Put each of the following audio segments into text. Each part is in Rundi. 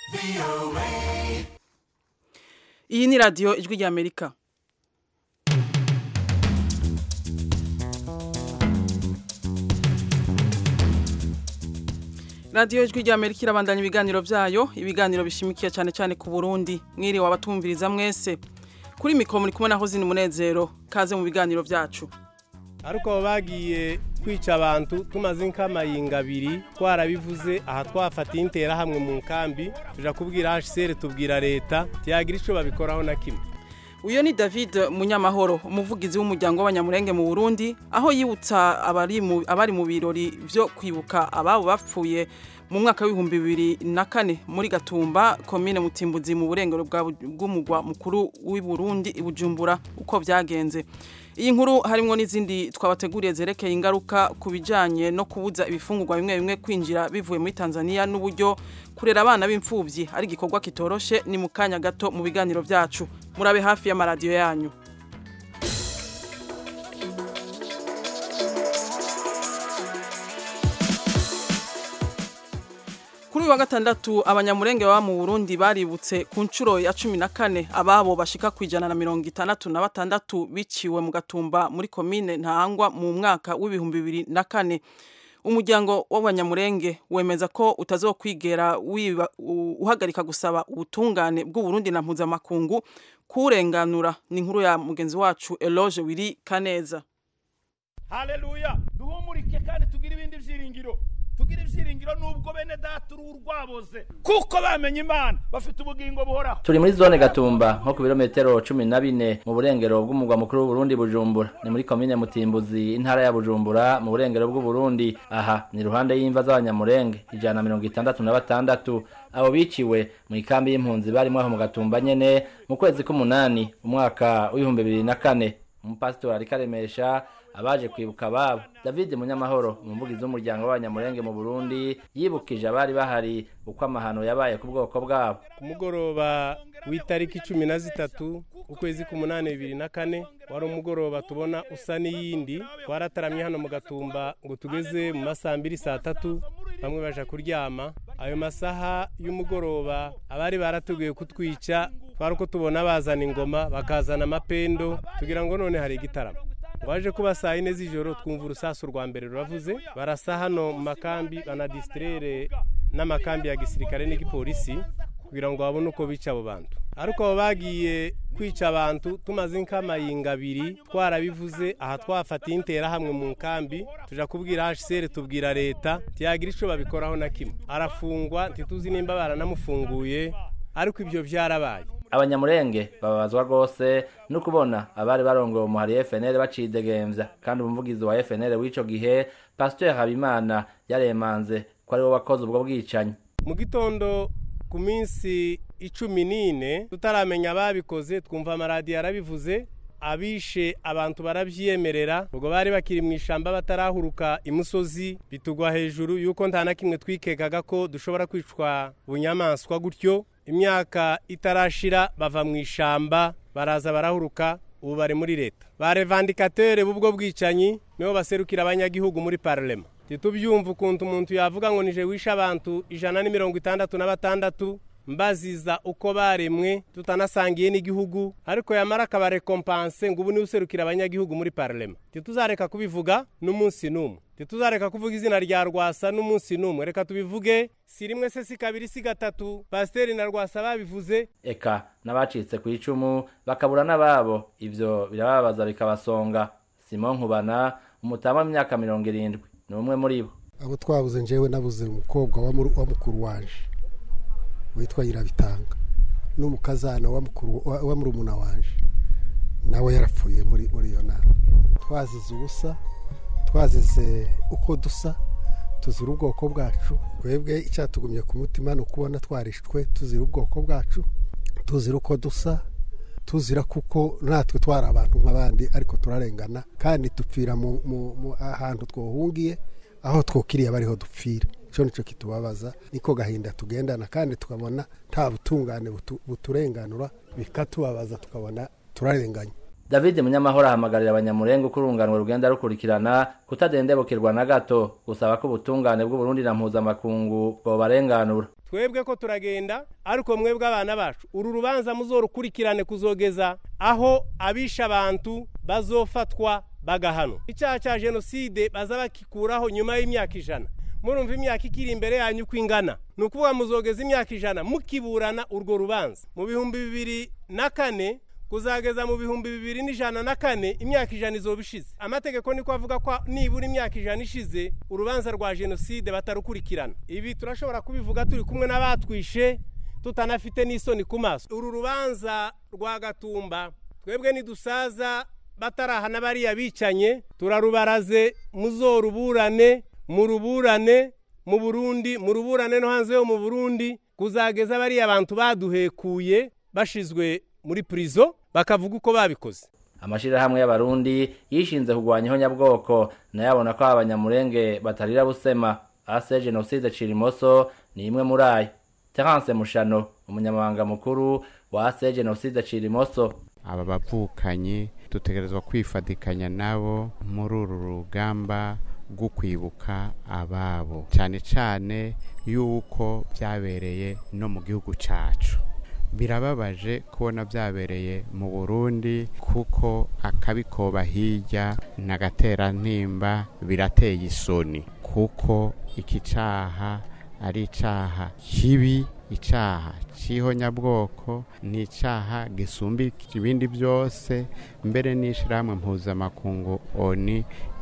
iyi ni radiyo ijwi ry'amerika radiyo ijwi ry'amerika irabandanya ibiganiro byayo ibiganiro bishimikiye cyane cyane ku burundi mwiriwe abatumviriza mwese kuri mikoro muri kumwe na hozini umunezero kaze mu biganiro byacu ariko abo bagiye kwica abantu tumaze nk'amayinga abiri twarabivuze aha twafatiye interahamwe mu nkambi tujya kubwira hsr tubwira leta tiyagira icyo babikoraho na kimwe uyu ni david munyamahoro umuvugizi w'umuryango w'abanyamurenge mu burundi aho yibutsa abari mu birori byo kwibuka ababo bapfuye mu mwaka w'ibihumbi bibiri na kane muri gatumba komine mutimbuzi mu burengero bw'umugwa mukuru w'i burundi i bujumbura uko byagenze iyi nkuru harimo n'izindi twabateguriye zerekeye ingaruka ku bijyanye no kubuza ibifungurwa bimwe bimwe kwinjira bivuye muri tanzania n'uburyo kurera abana b'imfubyi ari igikorwa kitoroshe ni mu kanya gato mu biganiro byacu murabe hafi y'amaradiyo yanyu kuri uyu wa gatandatu abanyamurenge baba mu burundi baributse ku nshuro ya cumi na kane ababo bashika ku ijana na mirongo itandatu na batandatu biciwe mu gatumba muri komine ntahangwa mu mwaka w'ibihumbi bibiri na kane umuryango w'abanyamurenge wemeza ko utazokwigera uhagarika gusaba ubutungane bw'uburundi na mpuzamakungu kurenganura ni inkuru ya mugenzi wacu eloge wiri kaneza haleluya duhumurike kandi tugire ibindi byiringiro tugira ibyiringiro nubwo bene data uruhu rwaboze kuko bamenye imana bafite ubugingo buhoraho turi muri zone gatumba nko ku birometero cumi na bine mu burengero bw'umugwa mukuru w'uburundi bujumbura ni muri komine mutimbuzi intara ya bujumbura mu burengero bw'uburundi aha ni iruhande y'imva z'abanyamurenge ijana na mirongo itandatu na batandatu abo biciwe mu ikambi y'impunzi barimo aho mu gatumba nyene mu kwezi k'umunani umwaka w'ibihumbi bibiri na kane umupasitori ariko aremesha abaje kwibuka ababo david munyamahoro umuvugizi w'umuryango w'abanyamurenge mu burundi yibukije abari bahari uko amahano yabaye ku bwoko bwabo ku mugoroba w'itariki cumi na zitatu ukwezi k'umunani bibiri na kane wari umugoroba tubona usa n'iyindi twarataramye hano mu gatumba ngo tugeze mu masaha mbiri saa tatu bamwe baje kuryama ayo masaha y'umugoroba abari barateguye kutwica twari uko tubona bazana ingoma bakazana amapendo tugira ngo none hari igitaramo waje kuba saa yine z'ijoro twumva urusasu rwa mbere ruravuze barasa hano mu makambi banadisitirere n'amakambi ya gisirikare n'igipolisi kugira ngo babone uko bica abo bantu ariko abo bagiye kwica abantu tumaze nk'amayinga abiri twarabivuze aha twafatiye interahamwe mu nkambi tujya kubwira hsr tubwira leta tiyagira icyo babikoraho na kimwe arafungwa ntituzi nimba baranamufunguye ariko ibyo byarabaye abanyamurenge bababazwa rwose no kubona abari barongoye umuhari FNL bacidegembya kandi umuvugizi wa FNL w'ico gihe Pasteur Habimana yaremanze ko ari we wakoze ubwo bwicanyi mu gitondo ku minsi icumi n'ine tutaramenya ababikoze twumva amaradiyo yarabivuze abishe abantu barabyiyemerera ubwo bari bakiri mu ishamba batarahuruka imusozi bitugwa hejuru yuko nta na kimwe twikekaga ko dushobora kwicwa bunyamaswa gutyo imyaka itarashira bava mu ishamba baraza barahuruka ubu bari muri leta ba revandikatere b'ubwo bwicanyi nibo baserukira abanyagihugu muri parlema ntitubyumva ukuntu umuntu yavuga ngo nije wishe abantu ijana n'imirongo itandatu na batandatu mbaziza uko baremwe tutanasangiye n'igihugu ariko yamara akabarekompanse ngo ubu niwe userukira abanyagihugu muri parlema ntituzareka kubivuga n'umunsi n'umwe ntituzareka kuvuga izina rya rwasa n'umunsi n'umwe reka tubivuge si rimwe se si kabiri si gatatu pasiteri na rwasa babivuze eka n'abacitse ku icumu bakabura n'ababo ibyo birababaza bikabasonga simon nkubana umutama w'imyaka mirongo irindwi ni umwe muri bo abo twabuze njyewe nabuze umukobwa wa mukuru waje witwa nyirabitanga n'umukazana wa murumuna waje nawe yarapfuye muri iyo nama twazize ubusa twazize uko dusa tuzira ubwoko bwacu twebwe icyatugumye ku mutima ni ukubona twarishwe tuzira ubwoko bwacu tuzira uko dusa tuzira kuko natwe twari abantu nk'abandi ariko turarengana kandi dupfira ahantu twohungiye aho twokiriye bariho dupfira icyo nicyo kitubabaza niko gahinda tugendana kandi tukabona nta butungane buturenganura bikatubabaza tukabona turarenganya david munyamahoro ahamagarira abanyamurenge uko urunganwe rugenda rukurikirana kutadendebukirwa na gato gusaba ko ubutungane bw'uburundi na mpuzamakungu bwobarenganura twebwe ko turagenda ariko mwebwe abana bacu uru rubanza muzorukurikirane kuzogeza aho abisha abantu bazofatwa bagahanwa icyaha cya jenoside baza bakikuraho nyuma y'imyaka ijana murumva imyaka ikiri imbere yanyu uko ingana ni ukuvuga muzogeza imyaka ijana mukiburana urwo rubanza mu bihumbi bibiri na kane kuzageza mu bihumbi bibiri n'ijana na kane imyaka ijana izoba ishize amategeko niko avuga ko nibura imyaka ijana ishize urubanza rwa jenoside batarukurikirana ibi turashobora kubivuga turi kumwe n'abatwishe tutanafite n'isoni ku maso uru rubanza rwa gatumba twebwe nidusaza batarahana bariya bicanye turarubaraze muzoruburane muruburane mu burundi muruburane no hanze yo mu burundi kuzageza bariya abantu baduhekuye bashizwe muri purizo bakavuga uko babikoze amashirahamwe y'abarundi yishinze kurwanya ihonyabwoko nayo abona ko abanyamurenge batarira busema ase jenoside cirimoso ni imwe muri ayo terence mushano umunyamabanga mukuru wa ase jenoside cirimoso aba bavukanye dutegerezwa kwifatikanya nabo muri uru rugamba rwo kwibuka ababo cyane cyane yuko byabereye no mu gihugu cyacu birababaje kubona byabereye mu burundi kuko akabikoba hirya n'agaterantimba birateye isoni kuko iki cyaha ari icyaha kibi icyaha cy'ihonyabwoko ni icyaha gisumba ibindi byose mbere n'ishyirahamwe mpuzamakungu oni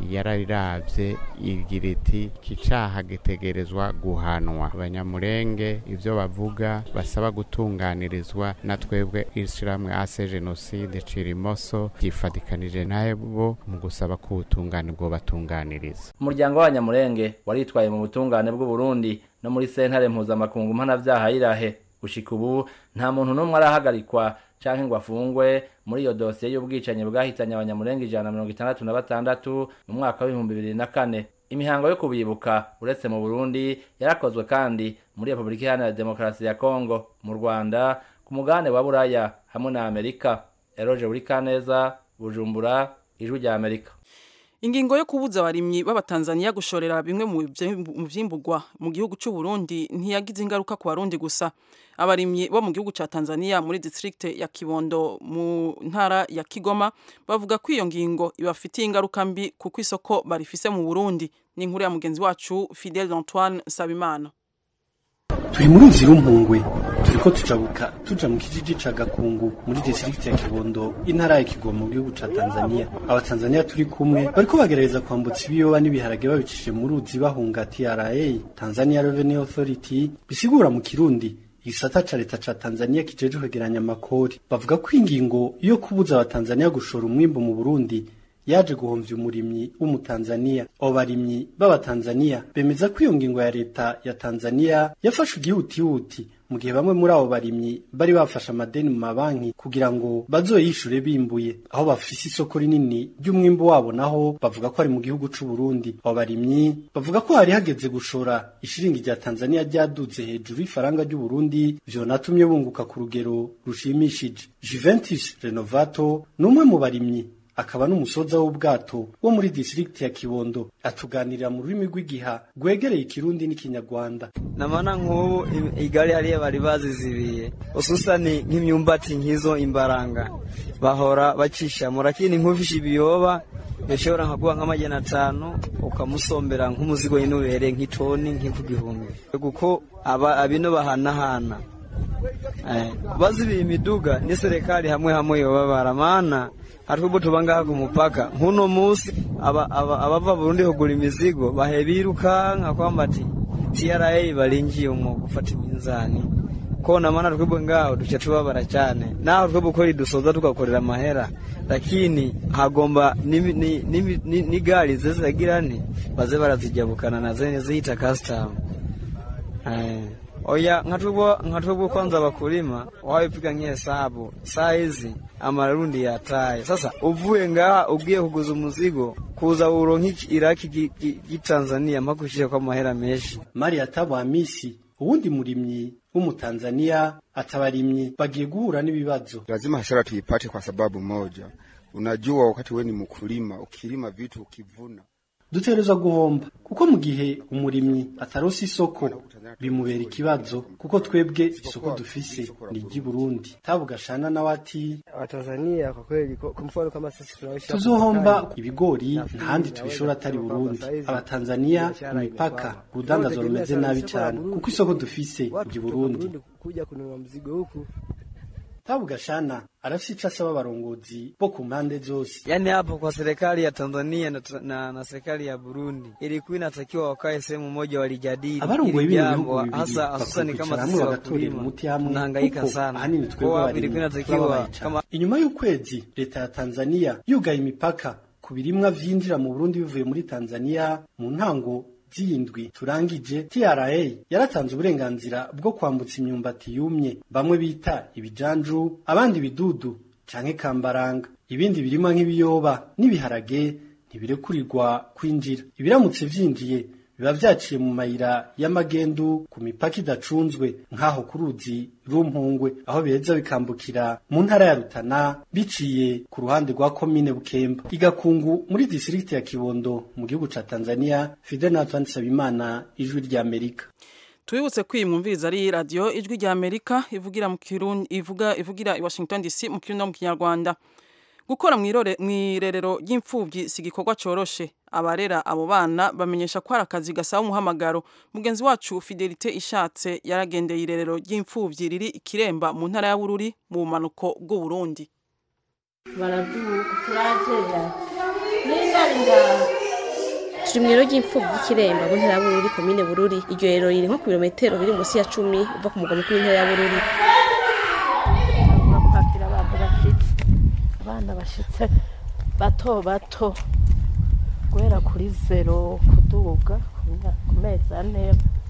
yararabye igira iti iki cyaha gitegerezwa guhanwa abanyamurenge ibyo bavuga basaba gutunganirizwa na twebwe ishyirahamwe ase jenoside cirimoso ryifatikanije nabo mu gusaba ko ubutungane bwo batunganiriza umuryango w'abanyamurenge waritwaye mu butungane bw'uburundi no muri sentare mpuzamakungu mpanabyaha y'irahe gushika ubu nta muntu n'umwe arahagarikwa canke ngo afungwe muri iyo dosiye y'ubwicanyi bwahitanye abanyamurenge ijana na mirongo itandatu na batandatu mu mwaka w'ibihumbi bibiri na kane imihango yo kubibuka uretse mu burundi yarakozwe kandi muri repubulika iharanira demokarasi ya kongo mu rwanda ku mugabane wa buraya hamwe na amerika eroje buri kaneza bujumbura ijwi rya amerika ingingo yo kubuza abarimyi b'abatanzaniya gushorera bimwe mu vyimburwa mu gihugu cy'u Burundi ntiyagize ingaruka ku barundi gusa abarimyi bo mu gihugu cya Tanzania muri district ya Kibondo mu ntara ya Kigoma bavuga ko iyo ngingo ibafitiye ingaruka mbi kuko isoko barifise mu Burundi ni inkuru ya mugenzi wacu Fidel Antoine Sabimana turi muri uzi rumpungwe turiko tujabuka tuja mu kijiji ca gakungu muri district ya kibondo intara ya kigoma mu gihugu ca tanzania abatanzania turi kumwe bariko bagerageza kwambutsa ibiyoba n'ibiharage babicishije mu ruzi bahunga tra tanzania revenue authority bisigura mu kirundi igisata ca leta ca tanzania kijeje kwegeranya amakori bavuga ko ingingo yo kubuza abatanzania gushora umwimbu mu burundi yaje guhomvya umurimyi w'umutanzania abo barimyi b'abatanzania bemeza ko iyo ngingo ya leta ya tanzania yafashe igihutihuti mu gihe bamwe muri abo barimyi bari bafashe amadeni mu mabanki kugira ngo bazoyishure bimbuye aho bafise isoko rinini ry'umwimbu wabo naho bavuga ko ari mu gihugu c'u Burundi abo barimyi bavuga ko hari hageze gushora ishiringi rya Tanzania ryaduze hejuru y'ifaranga ry'u Burundi vyonatumye bunguka ku rugero rushimishije Juventus Renovato ni umwe mu barimyi akaba n'umusoza w'ubwato wo muri district ya Kibondo atuganirira mu rurimi rw'igiha rwegereye ikirundi n'ikinyarwanda namana nk'ubu igari hariya bari bazizibiye ususani nk'imyumbati nk'izo imbaranga bahora bacishamo lakini nk'ufishe ibiyoba yashobora nkaguha nk'amajana atanu ukamusombera nk'umuzigo nyine ubereye nk'itoni nk'iku gihumbi kuko aba abino bahanahana bazibiye imiduga ni serikali hamwe hamwe yobabara maana hatubu tubangaha ku mupaka nkuno musi abava aba, aba Burundi kugura imizigo bahe birukanka kwamba ati TRA balinjiye mu gufata iminzani kona maana twebwe ngaho duca tubabara cyane naho twebwe ukora dusoza tugakorera amahera lakini hagomba ni, ni, ni, ni, ni gari zezagirane baze barazijabukana na zene zihita custom eh oya nkatubwo nkatubwo kwanza bakulima wawepiga nk'ihesabu saa hizi amarundi yataye sasa uvuye ngaha ugiye kuguza umuzigo kuza uronka iraki gitanzania mpaka ushire kwa mahera menshi Maria Tabamisi uwundi murimyi w'umutanzania atabarimyi bagiye guhura n'ibibazo lazima hasara tuipate kwa sababu moja unajua wakati we ni mkulima ukilima vitu ukivuna dutegerezwa guhomba kuko mu gihe umurimyi ataronse isoko bimubera ikibazo kuko twebwe isoko dufise ni iry'i Burundi tabu gashana nawe ati Watanzania kwa kweli kwa mfano kama sisi tunaishi hapa tuzohomba Marekani, ibigori ntahandi tubishora atari Burundi abatanzania ku mipaka urudandazwa rumeze nabi cyane kuko isoko dufise watu iry'i kutoka Burundi Burundi kuja kununua mzigo huku tabu gashana arafise ico asaba abarongozi bo ku mpande zose Yaani hapo kwa serikali ya Tanzania na, na, na serikali ya Burundi ilikuwa inatakiwa wakae sehemu moja walijadili abarongoye hili bino jambo, bihugu bibiri hasa hususani bakwicara kama hamwe sisi bagatorera wakulima umuti hamwe tunahangaika kuko sana. ahanini twebwe Kwa abarimyi ilikuwa inatakiwa turababaye cane. kama inyuma y'ukwezi leta ya tanzania yugaye imipaka ku birimwa vyinjira mu burundi bivuye muri tanzania mu ntango z'indwi turangije tra yaratanze uburenganzira bwo kwambutsa imyumbati yumye bamwe bita ibijanju abandi ibidudu canke kambaranga ibindi birimwa nk'ibiyoba n'ibiharage ntibirekurirwa kwinjira ibiramutse vyinjiye biba vyaciye mu mayira y'amagendu ku mipaka idacunzwe nk'aho ku ruzi rumpungwe aho biheza bikambukira mu ntara ya rutana biciye ku ruhande rwa komine bukemba igakungu muri distrikti ya kibondo mu gihugu ca tanzania fidel natwan sabimana ijwi ry'amerika Tuibutse ko iyi mwumviriza ari radio ijwi rya Amerika ivugira mu Kirundi ivuga ivugira i Washington DC mu Kirundi no mu Kinyarwanda. Gukora mwirore mwirerero ry'imfuvyi si gikorwa coroshe. Abarera abo bana bamenyesha ko ari akazi gasaba umuhamagaro. Mugenzi wacu Fidelite Ishatse yaragendeye irerero ry'imfuvyi riri ikiremba mu ntara ya Bururi mu bumanuko bw'u Burundi. baraduka turagera n'ingari ngaho turi mu rero ry'imfubyi y'ikiremba mu ntara ya bururi komine bururi iryo rero riri nko ku birometero biri munsi ya cumi uva ku mugwa mukuru w'intara ya bururi kwakira abantu bashitse abana bashitse bato bato guhera kuri zero kuduga ku mezi ane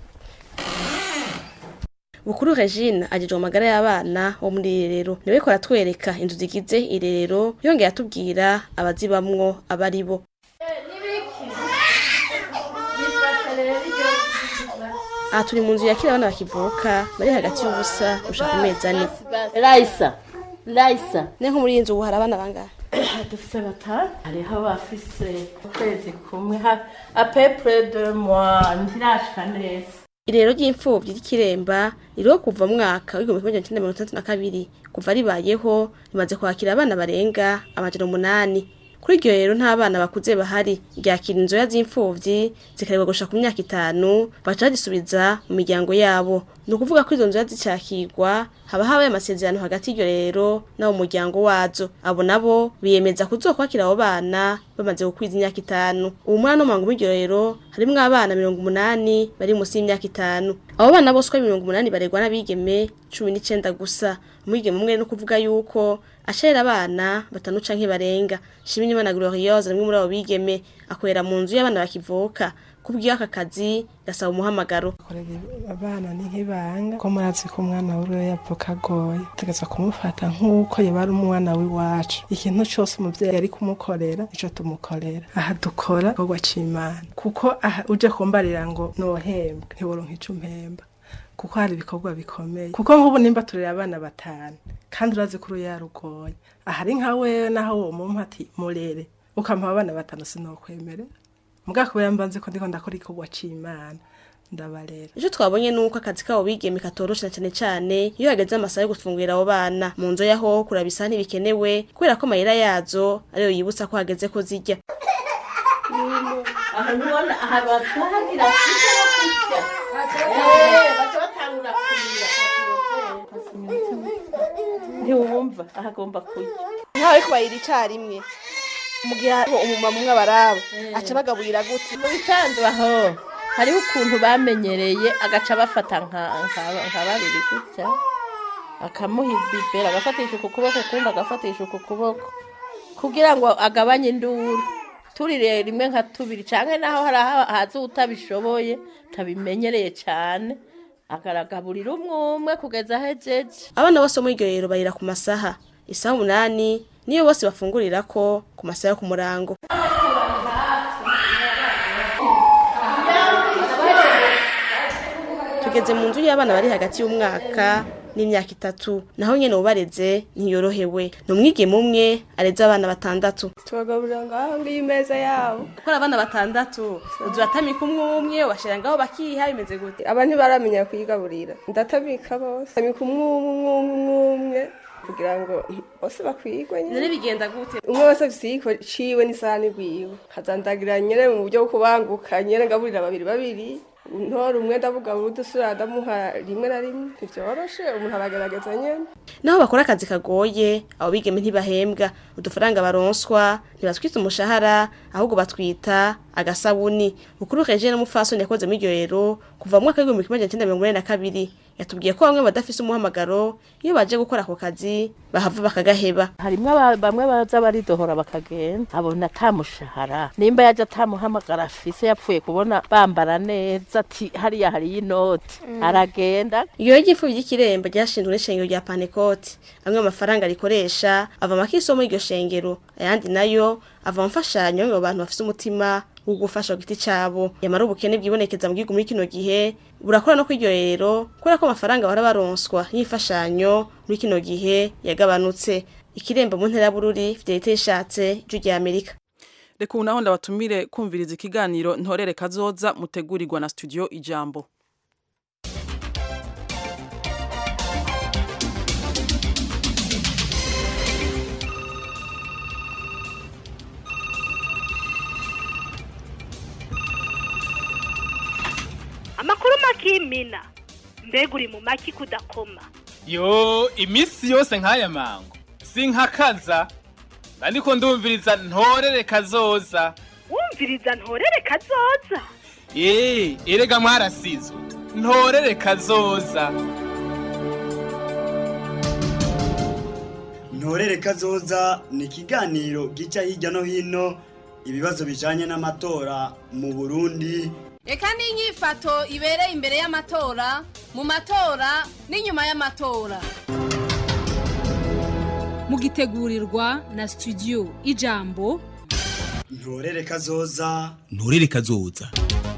bukuru regine agejwe mu magara y'abana bo muri iri rero niwe ko aratwereka inzu zigize irerero yongeye atubwira abazibamwo aba ari bo aha turi mu nzu yakira abana bakivuka bari hagati y'ubusa gushaka ku mezi ane rayisa rayisa ni nko muri iyi nzu ubu hari abana bangahe dufise batanu hariho abafise ukwezi kumwe apepure de moi ntirashika neza irero ry'imfubyi ry'ikiremba ririho kuva mu mwaka w'igihumbi kimwe magana cyenda mirongo itandatu na kabiri kuva ribayeho rimaze kwakira abana barenga amajana umunani kuri iryo rero nta bana bakuze bahari ryakira inzoya z'imfubyi zikarebwa gushika ku myaka itanu baca bazisubiza mu miryango yabo ni ukuvuga ko izo nzoya zicakirwa haba habaye amasezerano hagati y'iryo rero n'abo mu muryango wazo abo nabo biyemeza kuzokwakira abo bana bamaze gukwiza imyaka itanu ubu muri ano mango y'iryo rero harimwo abana mirongo umunani bari munsi y'imyaka itanu abo bana bose uko ari mirongo umunani baregwa n'abigeme cumi n'icenda gusa umwigeme umwe no kuvuga yuko asharira abana batanu canke barenga Shimirimana Glorieuse rimwe muri abo bigeme akorera mu nzu y'abana bakivuka kubwiyo aka kazi gasaba umuhamagaro abana ni nk'ibanga ko murazi ko umwana w'uriwe yavuka agoye tegeza kumufata nk'uko yaba ari umwana w'iwacu ikintu cyose umubyeyi ari kumukorera icyo tumukorera aha dukora igikorwa c'imana kuko aha uje kumbarira ngo nohembwe ntiworonka ico umpemba kuko hari ibikorwa bikomeye kuko nk'ubu nimba turera abana batanu kandi urazi ko uruyarugoye ahari nka wewe naho uwo mumpa ati murere ukampa abana batanu sinokwemerera mugabo kubera mbanze ko ndiko ndakora igikorwa c'imana ndabarera icyo twabonye ni uko akazi kabo bigeme katoroshe cyane cyane iyo hageze amasaha yo gufungurira abo bana mu nzu yaho kuraba isa ntibikenewe kubera ko amayira yazo ariyo yibutsa ko hageze ko zijya aha nubona aha basahagira kurya kurya baca batangura kurira ntiwumva aha agomba kurya ntawe ariko bayira icyarimwe mu gihe hariho umumama umwe abaraba aca bagaburira gute mu bisanzwe aho hariho ukuntu bamenyereye agaca bafata nka nka babiri gutya akamuha ibibera agafatisha uku kuboko ukundi agafatisha uku kuboko kugira ngo agabanye induru turire rimwe nka tubiri cyangwa naho hari haza utabishoboye tabimenyereye cyane agaragaburira umwe umwe kugeza ahejeje abana bose muri iryo rero barira ku masaha isaha umunani niyo bose bafungurira ko ku masaha yo ku murango tugeze mu nzu y'abana bari hagati y'umwaka n'imyaka itatu naho nyene ubareze ntiyorohewe ni umwigeme umwe areze abana batandatu tubagaburira ngaho ngiyo imeza yabo gukora abana batandatu uduhatamika umwe umwe ubashira ngaho bakiha bimeze gute aba ntibaramenya kuyigaburira ndatamika bose tamika umwe umwe umwe umwe umwe kugira ngo bose bakwigwe nyene bigenda gute umwe wese afise ikiko ciwe n'isahani rwiwe kazandagira nyene mu buryo bwo kubanguka nyene ngaburira babiri babiri ntora umwe ndabugabura udusura ndamuha rimwe na rimwe ntivyoroshe umuntu aragerageza nyene naho bakora akazi kagoye abo bigeme ntibahembwa udufaranga baronswa ntibatwita umushahara ahubwo batwita agasabuni bukuru Regine n'umupfasoni yakoze muri iryo rero kuva mu mwaka w'igihumbi kimwe magana cyenda mirongo inani na kabiri yatubwiye ko bamwe badafise umuhamagaro iyo baje gukora ako kazi bahava bakagaheba harimwo aba- bamwe baza baridohora bakagenda abona atamushahara nimba yaje atamuhamagara afise yapfuye kubona bambara neza ati hariya hariyo inoti aragenda iyo ry'ifu ry'ikiremba ryashinzwe n'ishengero rya Pantecote amwe mu mafaranga rikoresha ava makiso muri iryo shengero ayandi nayo ava mu mfashanyo mu bantu bafise umutima wo gufasha ku giti cabo yamara ubukene bwibonekeza mu gihugu muri kino gihe burakora no kw'iryo rero kubera ko amafaranga bahora baronswa y'imfashanyo muri kino gihe yagabanutse ikiremba mu ntera ya bururi fidelite yishatse ijwi rya amerika reka ubu naho ndabatumire kumviriza ikiganiro ntorere kazoza mutegurirwa na studio ijambo amakuru makimina mbega uri mu maki kudakoma yo iminsi yose nk'aya mango sinkakaza ariko ndumviriza ntorere kazoza wumviriza ntorere kazoza eee erega mwarasizwe ntorere kazoza ntorere kazoza ni ikiganiro gica hirya no hino ibibazo bijanye n'amatora mu burundi reka n'inyifato ibereye imbere y'amatora mu matora n'inyuma y'amatora mugitegurirwa na studio ijambo ntorere kazoza nturere kazoza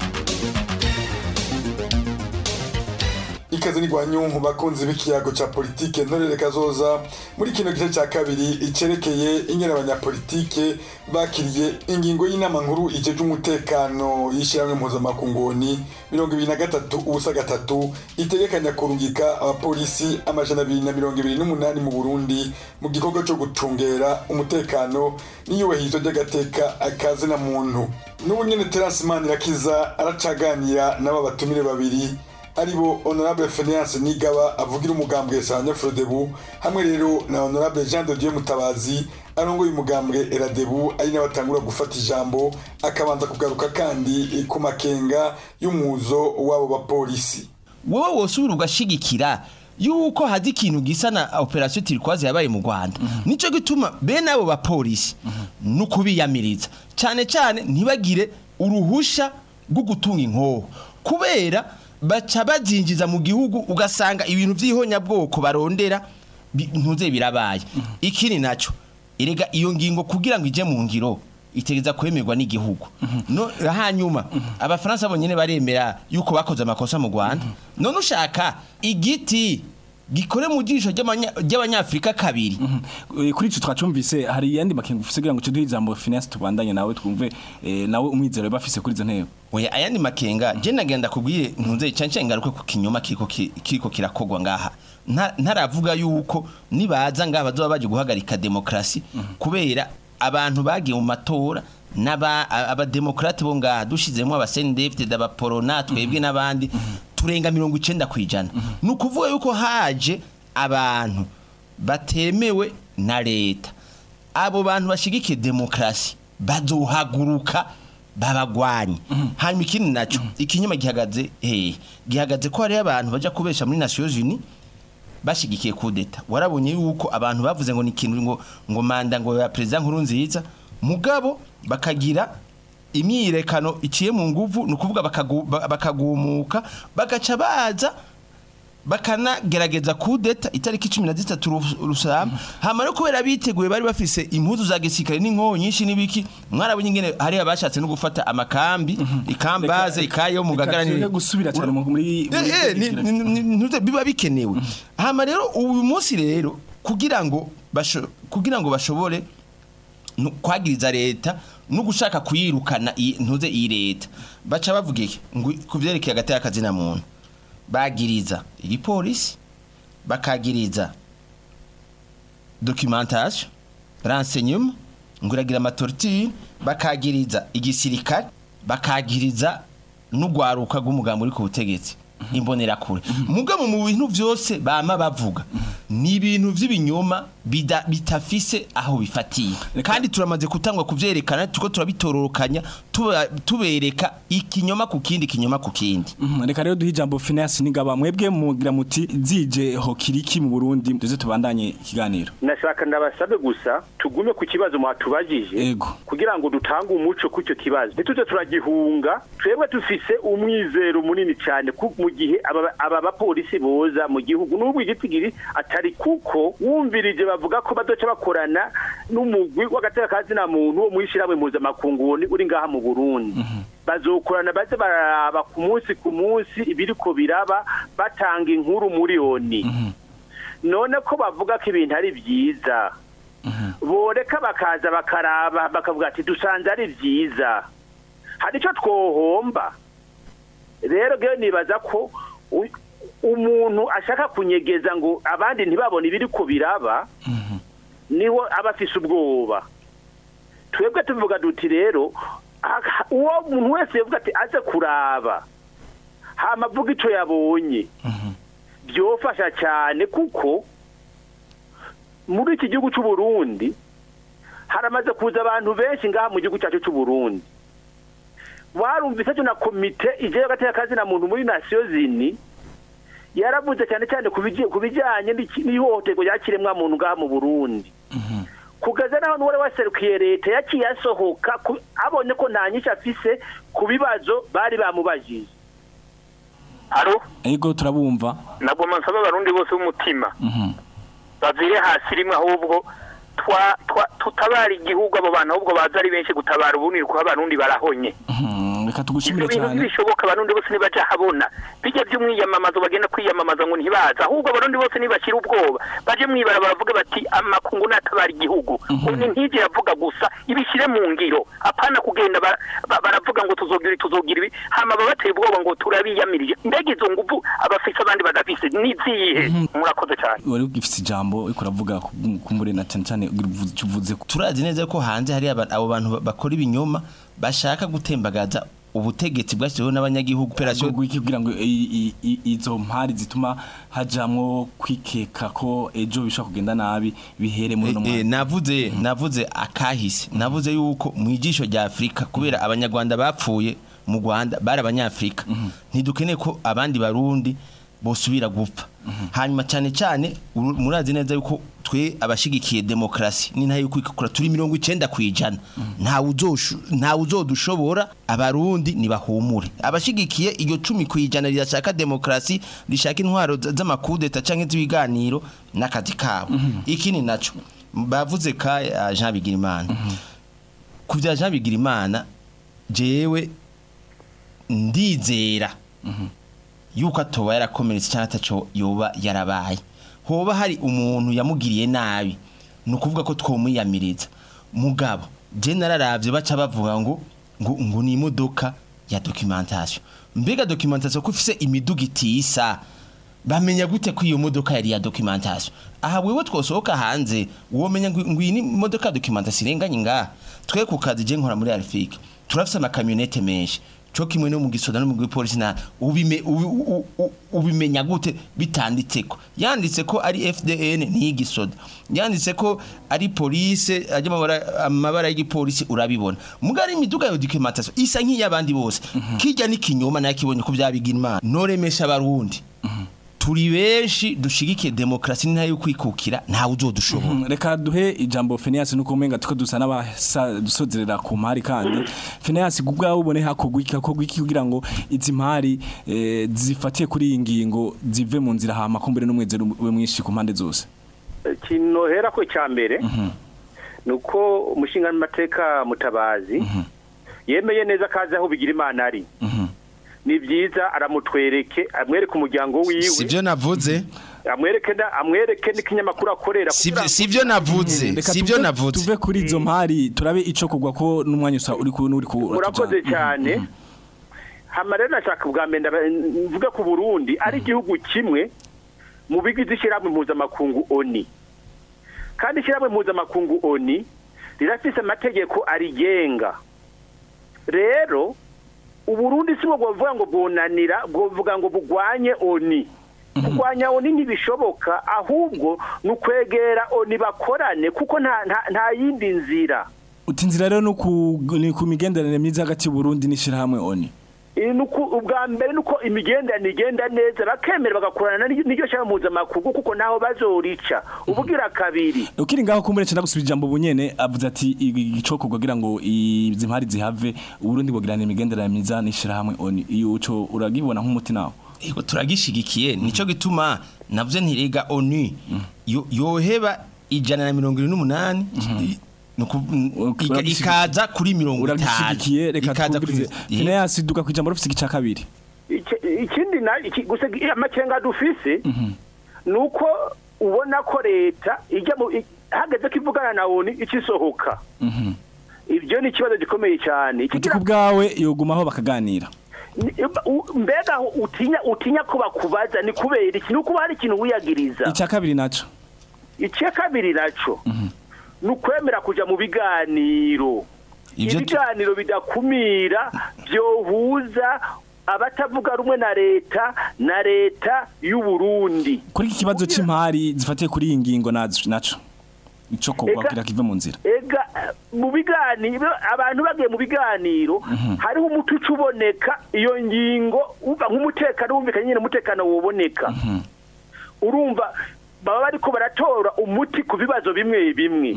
ikaze n'igwanyunku bakunzi b'ikiyago ca politike ntorere kazoza muri kino gice ca kabiri icerekeye ingene abanyapolitike bakiriye ingingo y'inama nkuru ijeje umutekano y'ishyirahamwe mpuzamakungoni mirongo ibiri na gatatu ubusa gatatu itegekanya kurungika abapolisi amajana abiri na mirongo ibiri n'umunani mu burundi mu gikorwa co gucungera umutekano n'iyubahirizwa ry'agateka akazi na muntu n'ubu nyene terasi manirakiza aracaganira n'aba batumire babiri aribo honorable Phineas Nigaba avugira umugambwe Sanya Frodebu hamwe rero na honorable Jean de Dieu Mutabazi arongoye umugambwe Eradebu ari nawe atangura gufata ijambo akabanza kugaruka kandi ku makenga y'umuzo w'abo bapolisi wowe wosubira ugashigikira yuko hazi ikintu gisa na operation turquoise yabaye mu Rwanda nico gituma bene abo bapolisi nuko biyamiriza cyane cyane ntibagire uruhusha rwo gutunga inkoho kubera baca bazinjiza mu gihugu ugasanga ibintu by'ihonyabwoko barondera bi- ntuze birabaye ikindi nacyo erega iyo ngingo kugira ngo ije mu ngiro itegeza kwemerwa n'igihugu no hanyuma abafaransa bonyene baremera yuko bakoze amakosa mu Rwanda none ushaka igiti gikore mu jisho ry'abanya- ry'abanyafrika kabiri Eh, kuri ico twacumvise hari yandi makenga ufise kugira ngo tuduhe ijambo finance tubandanye nawe twumve eh, nawe umwizero bafise kuri izo ntego oya ayandi makenga je nagenda kubwire ntunze cyane ngaruke ku kinyoma kiriko ki- kiriko kirakogwa ngaha Nta- ntaravuga yuko nibaza ngaha bazoba baje guhagarika demokrasi kubera abantu bagiye mu matora n'aba abademokrate bo ngaha dushizemo abasendefte abaporona twebwe n'abandi turenga mirongo icenda kwijana ni ukuvuga yuko haje abantu batemewe na leta abo bantu bashigikiye demokrasi bazohaguruka babagwanye hanyuma ikindi naco ikinyoma gihagaze hehe gihagaze ko hariyo abantu baja kubesha muri Nations Unies bashigikiye kudeta warabonye yuko abantu bavuze ngo ni ikintu ngo ngo manda ngo ya president nkuru nziza mugabo bakagira imyirekano iciye mu nguvu ni ukuvuga bakagu- ba- bakagumuka bagaca baza bakanagerageza kudeta itariki cumi na zitatu Ru- rusama hama no kubera biteguye bari bafise impuzu za gisirikare n'inkoho nyinshi n'ibiki mwarabonye ingene hari abashatse no gufata amakambi ikambaze ikayo mu gagara Reka tureke gusubira cyane mu- muri muri Eh, eh, ni- igira. ni- ni- ntuze- biba bikenewe hama rero uyu munsi rero kugira ngo basho- kugira ngo bashobore nu- kwagiriza leta no gushaka kuyirukana iyi- ntuze iyi leta baca bavuga iki ngo ku byerekeye hagati y'akazina muntu bagiriza igipolisi bakagiriza documentation renseignement ngo iragira amatortire bakagiriza igisirikare bakagiriza n'ugwaruka rw'umugambi uri ku butegetsi imbonerakure mugabo mu bintu byose bama bavuga ni ibintu by'ibinyoma bida- bitafise aho bifatiye kandi turamaze kutangwa kuvyerekana tuko turabitororokanya tuba- tubereka ikinyoma ku kindi kinyoma ku kindi Mhm, reka rero duhe ijambo finance nigaba mwebwe mugira muti zije ho kiriki mu Burundi tuze tubandanye ikiganiro nashaka ndabasabe gusa tugume ku kibazo mwatubajije kugira ngo dutange umuco ku icyo kibazo ntituze turagihunga twebwe dufise umwizero munini cyane ku- mu gihe aba aba bapolisi boza mu gihugu n'ubwo igitigiri atari kuko wumvirije bavuga ko badoca bakorana n'umugwi w'agateka kazina muntu wo mwishyirahamwe mpuzamakungu ni- uri ngaha mu Burundi bazokorana baze baraba ku munsi ku munsi ibiriko biraba batanga inkuru muri oni none ko bavuga ko ibintu ari byiza boreka bakaza bakaraba bakavuga ati dusanze ari byiza hari icyo twohomba rero ngewe nibaza ko u- umuntu ashaka kunyegeza ngo abandi ntibabone ibiri ko biraba niho aba afise ubwoba twebwe tuvuga duti rero aka- uwo muntu wese yavuga ati aze kuraba hama avuga icyo yabonye byofasha cyane kuko muri iki gihugu cy'u Burundi haramaze kuza abantu benshi ngaha mu gihugu cyacu cy'u Burundi warumvise cyo na komite ije gateka kazi na muntu muri nasiyo zini yaravuze cyane cyane ku biji- ku bijyanye n'iki- n'ihohoterwa rya kiremwa muntu ngaha mu Burundi kugeza naho n'uwari waserukiye leta yaciye asohoka ku- abonye ko nta nyinshi afise ku bibazo bari bamubajije Aro Ego turabumva nabwo nsaba abarundi bose b'umutima Mhm. bavire hasi rimwe ahubwo twa twa- tutabara igihugu abo bantu ahubwo baza ari benshi gutabara ubundi kuko abarundi barahonye Mhm, reka ibyo tugushimire bintu cyane ntibishoboka abarundi bose nibaja habona bijya by'umwiyamamazo bagenda kwiyamamaza ngo ntibaza ahubwo abarundi bose nibashira ubwoba baje mwibara baravuga bati amakungu natabara igihugu ubu ntije yavuga gusa ibishyire mu ngiro apana kugenda bara- ba- baravuga ngo tuzogira ibi, tuzogira ibi hama babateye ubwoba ngo turabiyamirije mbega izo nguvu abafise abandi badafise nizihe murakoze cyane wari ugifite ijambo uriko uravuga ku- kumbure na cyane cyane uvuze- uvuze ko turazi neza ko hanze hari aba- abo bantu ba- bakora ibinyoma bashaka gutembagaza ubutegetsi bwashyiriweho n'abanyagihugu operasiyo kugira ngo i- i- i- izo mpari zituma hajamwo kwikeka ko ejo bishobora kugenda nabi bihere muri uno Eh, mwaka navuze navuze akahise navuze yuko mu ijisho rya Afrika kubera abanyarwanda bapfuye mu Rwanda bari abanyafrika ntidukeneye ko abandi barundi bosubira gupfa hanyuma cyane cyane uru- murazi neza yuko twe abashigikiye demokrasi ni ntayo kwikukura turi mirongo icenda kwijana ntawe uzoshu ntawe uzodushobora abarundi nibahumure abashigikiye iryo cumi kwijana rirashaka demokrasi rishaka intwaro z- z'amakudeta canke z'ibiganiro n'akazi kabo ikindi naco bavuze ka uh, Jean Bigirimana ku bya Jean Bigirimana jewe ndizera yuko atoba yarakomeretse cyangwa ataco yoba yarabaye hoba hari umuntu yamugiriye nabi ni ukuvuga ko twomwiyamiriza mugabo je nararavye baca bavuga ngo ngo ngo ni imodoka ya documentation mbega documentation ko ifise imiduga itisa bamenya gute ko iyo modoka yari ya documentation aha wewe twosohoka hanze womenya ngo ngo iyi ni imodoka ya documentation irenganye ngaha twe ku kazi je nkora muri Alfik turafise amakamyonete menshi cyo kimwe no mu gisoda no mu gipolisi na ubime ubi- u- u- ubimenya gute bitanditseko yanditse ko ari FDN ni igisoda yanditse ko ari police ajya amabara amabara y'igipolisi urabibona mugari imiduga yo documentation isa nk'iyabandi bose kijya n'ikinyoma nakibonye ko byabigira imana noremesha abarundi turi benshi dushigikiye demokarasi n'intara yo kwikukira ntawe uzodushobora Mhm, reka duhe ijambo Phineas nuko umenga tuko dusa n'abasozerera ku mpari kandi Phineas kubwawe ubone hakogwa iki hakogwa iki kugira ngo izi mpari eh, zifatiye kuri iyi ngingo zive mu nzira hama kumbere n'umwezero ube mwinshi ku mpande zose ikintu nohera ko cya mbere ni uko umushinga n'amateka mutabazi yemeye neza ko azi aho bigira imana ari ni byiza aramutwereke amwereke umuryango wiwe sibyo navuze amwereke na- amwereke n'ikinyamakuru akorera kugira ngo- sibyo navuze Reka sibyo tuve- navuze tuve kuri izo mpari turabe ico kugwa ko n'umwanya usa uri ku uri ku murakoze cyane hama rero nashaka ubwa mbere ndaba- mvuge ku burundi ari igihugu kimwe mu bigize ishyirahamwe mpuzamakungu oni kandi ishyirahamwe mpuzamakungu oni rirafise amategeko arigenga rero uburundi si bwo bwovuga ngo bwunanira bwovuga ngo bugwanye oni kurwanya oni ntibishoboka ahubwo ni ukwegera oni bakorane kuko nta nta- nta yindi nzira uti inzira rero no ku ni ku migenderanire myiza hagati y'u Burundi n'ishirahamwe ONU Iyi ni uku- ubwa mbere ni uko imigenderanire igenda neza bakemera bagakorana n'iryo n'iryo shyamba mpuzamakungu kuko ntaho bazorica ubugira kabiri ukiri ngaho kumbure cyenda gusubira ijambo bunyene avuze ati igicoko kugira ngo izi mpari zihave uburundi bugirana imigenderanire myiza n'ishirahamwe ONU iyo uco uragibona nk'umuti nawo Ego turagishigikiye nico gituma navuze ntirega ONU yo- yoheba ijana na mirongo irindwi n'umunani nuku- ika- ikaza kuri mirongo itanu uragishigikiye reka ikaza kuri twumvirize Phineas duka ku ijambo rufise igice kabiri Iki- ikindi na iki- gusa amakenga dufise ni uko ubona ko leta ijya mu i- hageze ko ivugana na oni ikisohoka ibyo ni ikibazo gikomeye cyane uti ku bwawe yogumaho bakaganira Ni- u- mbega utinya utinya ko bakubaza ni kubera iki ni ukuba hari ikintu wiyagiriza icya kabiri naco icya kabiri naco ni ukwemera kuja mu biganiro Ivyo tu- ibiganiro bidakumira byohuza abatavuga rumwe na leta na leta y'u Burundi kuri iki kibazo c'impari zifatiye kuri iyi ngingo nazo naco ico kogwa Ega- kugira kive mu nzira ega mu biganiro abantu bagiye mu biganiro hariho umuti uca uboneka iyo ngingo uva nk'umutekano wumvikanye nyine umutekano woboneka urumva baba bariko baratora umuti ku bibazo bimwe bimwe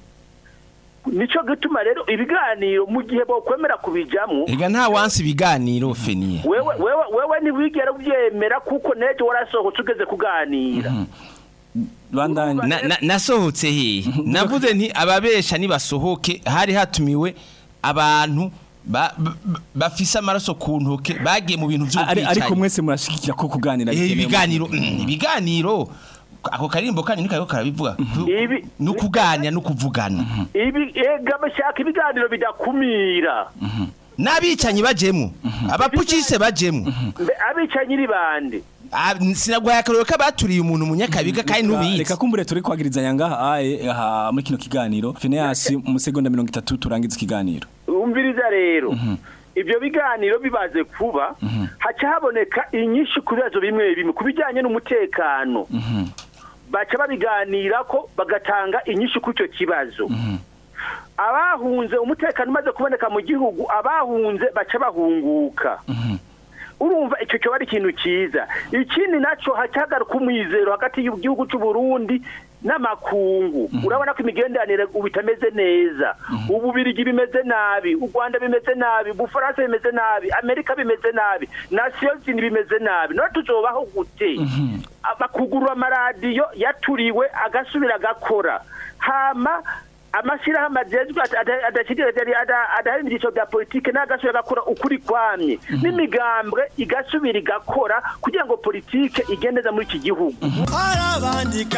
nico gituma rero ibiganiro mu gihe bokwemera kubijamwo ega nta wansi ibiganiro feniye wewe wewe wewe ntiwigera ubyemera kuko nejo warasohotse ugeze kuganira bandanye Na- na- nasohotse hehe navuze nti ababesha nibasohoke hari hatumiwe abantu ba- ba- bafise amaraso ku ntoke bagiye mu bintu ari ariko by'ubwicanyi mwese murashigikira ko kuganira Eh, bikenewe mu- ibiganiro mm, ibiganiro ako karimbo kanyu niko kariko karabivuga Ibi- ni ukuganya no kuvugana ibi ega bashaka ibiganiro bidakumira n'abicanyi bajemwo abapukise bajemwo Mbe abicanyi ni bande Ah, sinagwaye akaroro k'abaturiye umuntu munyakabiga kandi Reka- nubizi reka kumbure turi kwagirizanya ngaha aye aha muri kino kiganiro Phineas mu segonda 30 turangiza ikiganiro umviriza rero ibyo biganiro bibaze kuba haca haboneka inyinshi ku bibazo bimwe bimwe ku bijyanye n'umutekano baca babiganira ko bagatanga inyinshi kuri icyo kibazo abahunze umutekano umaze kuboneka mu gihugu abahunze baca bahunguka urumva icyo kiba ari ikintu cyiza ikindi nacyo hagaruka umwizero hagati y'igihugu cy'u Burundi n'amakungu urabona ko imigenderanire ubu itameze neza ububirigi bimeze nabi u rwanda bimeze nabi ubufaransa bimeze nabi amerika bimeze nabi nasiyo zindi bimeze nabi none tuzobaho gute bakugurura amaradiyo yaturiwe agasubira agakora hama amashyirahamwe agezwe adahari mu byiciro bya politiki n'agasubira agakora ukuri kwamye n'imigambwe igasubira igakora kugira ngo politiki igende neza muri iki gihugu arabandika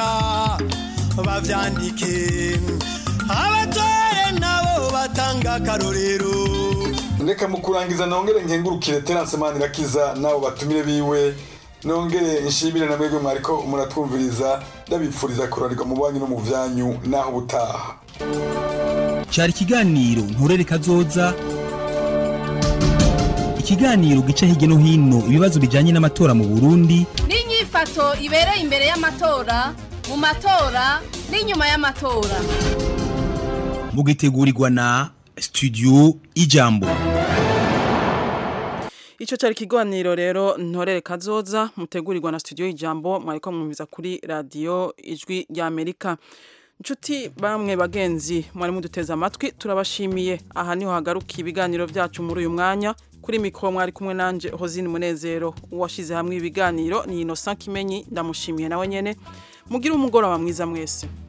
bavyandike abatore nabo batanga akarorero reka mu kurangiza nongere nkengurukire terance manirakiza n'abo batumire biwe nongere nshimire na mwebwe mwariko muratwumviriza ndabipfuriza kuranirwa mu banyu no mu vyanyu naho ubutaha cyari ikiganiro nturere kazoza ikiganiro gica hirya no hino ibibazo bijyanye n'amatora mu burundi n'inyifato ibereye imbere y'amatora mu matora n'inyuma y'amatora mugitegurirwa na studio ijambo Ico cari kiganiro rero ntorere kazoza mutegurirwa na studio y'ijambo mwariko mwumviza kuri radio ijwi rya Amerika. Nshuti bamwe bagenzi mwari muduteze amatwi turabashimiye aha niho hagaruka ibiganiro byacu muri uyu mwanya kuri mikro mwari kumwe nanje Hozine Munezero washize hamwe ibiganiro ni Innocent Kimenyi ndamushimiye nawe nyene mugira umugoroba mwiza mwese